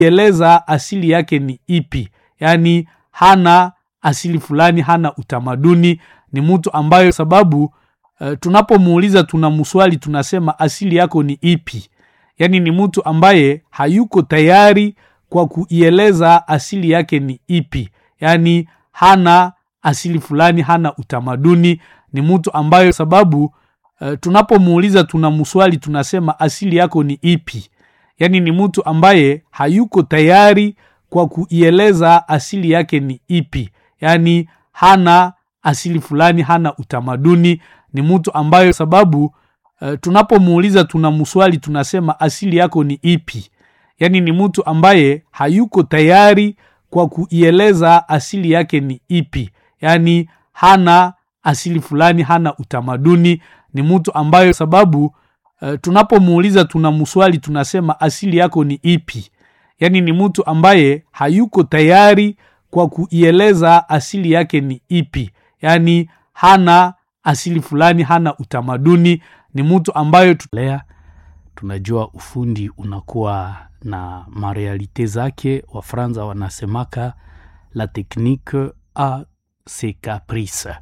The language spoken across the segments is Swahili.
kueleza asili yake ni ipi yaani hana asili fulani hana utamaduni ni mtu ambayo sababu uh, tunapomuuliza tunamswali tunasema asili yako ni ipi yaani ni mtu ambaye hayuko tayari kwa kuieleza asili yake ni ipi yaani hana asili fulani hana utamaduni ni mtu ambayo sababu uh, tunapomuuliza tunamswali tunasema asili yako ni ipi yaani ni mtu ambaye hayuko tayari kwa kuieleza asili yake ni ipi yaani hana asili fulani hana utamaduni ni mtu ambayo sababu uh, tunapomuuliza tunamswali tunasema asili yako ni ipi yaani ni mtu ambaye hayuko tayari kwa kuieleza asili yake ni ipi yaani hana asili fulani hana utamaduni ni mtu ambayo sababu uh, tunapomuuliza tunamswali tunasema asili yako ni ipi yaani ni mtu ambaye hayuko tayari kwa kuieleza asili yake ni ipi yaani hana asili fulani hana utamaduni ni mtu ambayo tulea tunajua ufundi unakuwa na marealite zake wafranza wanasemaka la technique a ses caprices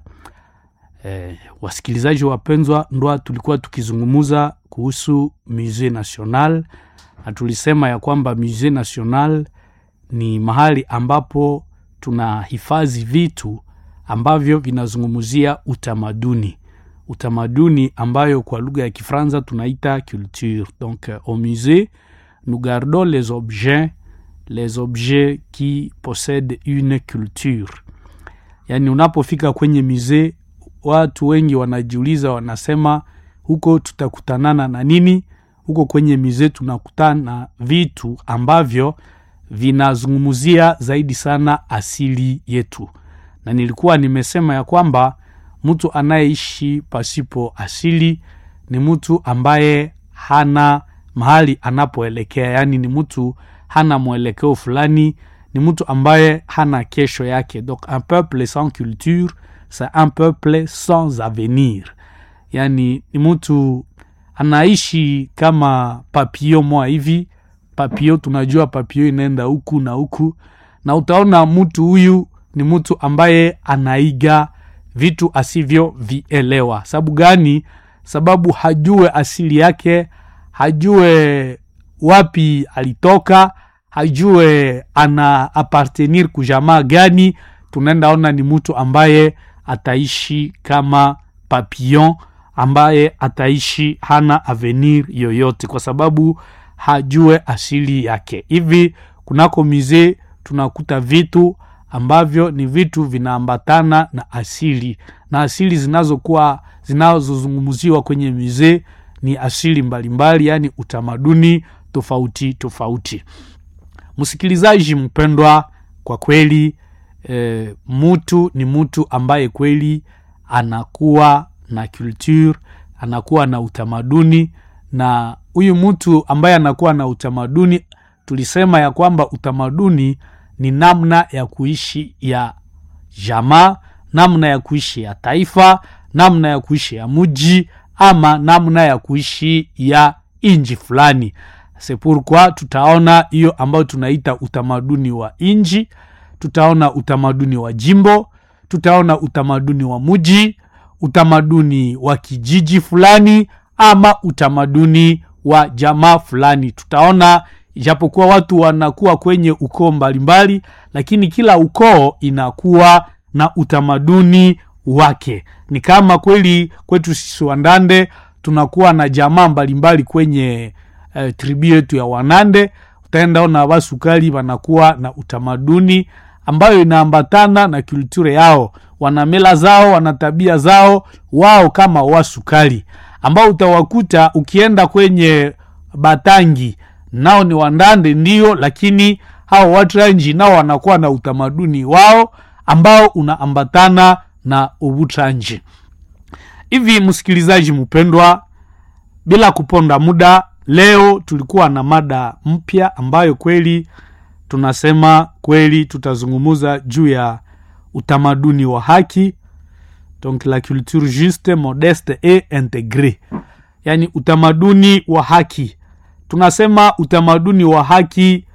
eh, wasikilizaji wapenzwa ndwa tulikuwa tukizungumuza kuhusu musée national na tulisema ya kwamba musée national ni mahali ambapo tunahifadhi vitu ambavyo vinazungumzia utamaduni utamaduni ambayo kwa lugha ya kifranza tunaita culture donc au musée nous gardons les objets les objets qui possèdent une culture yaani unapofika kwenye musée watu wengi wanajiuliza wanasema huko tutakutanana na nini huko kwenye musée tunakutana na vitu ambavyo vinazungumzia zaidi sana asili yetu na nilikuwa nimesema ya kwamba mtu anayeishi pasipo asili ni mtu ambaye hana mahali anapoelekea yaani ni mtu hana mwelekeo fulani ni mtu ambaye hana kesho yake donc un peuple sans culture c'est un peuple sans avenir yaani ni mtu anaishi kama papio moa hivi papio tunajua papio inaenda huku na huku na utaona mtu huyu ni mtu ambaye anaiga vitu asivyovielewa sababu gani sababu hajue asili yake hajue wapi alitoka hajue ana apartenir kujamaa gani tunaenda ona ni mtu ambaye ataishi kama papillon ambaye ataishi hana avenir yoyote kwa sababu hajue asili yake hivi kunako mizee tunakuta vitu ambavyo ni vitu vinaambatana na asili na asili zinazokuwa zinazozungumziwa kwenye mizee ni asili mbalimbali yaani utamaduni tofauti tofauti msikilizaji mpendwa kwa kweli e, mtu ni mtu ambaye kweli anakuwa na culture anakuwa na utamaduni na huyu mtu ambaye anakuwa na utamaduni tulisema ya kwamba utamaduni ni namna ya kuishi ya jamaa namna ya kuishi ya taifa namna ya kuishi ya mji ama namna ya kuishi ya inji fulani sepurkwa tutaona hiyo ambayo tunaita utamaduni wa inji tutaona utamaduni wa jimbo tutaona utamaduni wa mji utamaduni wa kijiji fulani ama utamaduni wa jamaa fulani tutaona ijapokuwa watu wanakuwa kwenye ukoo mbalimbali lakini kila ukoo inakuwa na utamaduni wake ni kama kweli kwetu sisi wandande tunakuwa na jamaa mbalimbali kwenye uh, tribu yetu ya wanande utaenda ona wasukali wanakuwa na utamaduni ambayo inaambatana na kulture yao wana mila zao wana tabia zao wao kama wasukali ambao utawakuta ukienda kwenye batangi nao ni wandande ndio lakini hao watranji nao wanakuwa na utamaduni wao ambao unaambatana na ubutranji hivi msikilizaji mpendwa bila kuponda muda leo tulikuwa na mada mpya ambayo kweli tunasema kweli tutazungumuza juu ya utamaduni wa haki donc la culture juste modeste et integre yaani utamaduni wa haki tunasema utamaduni wa haki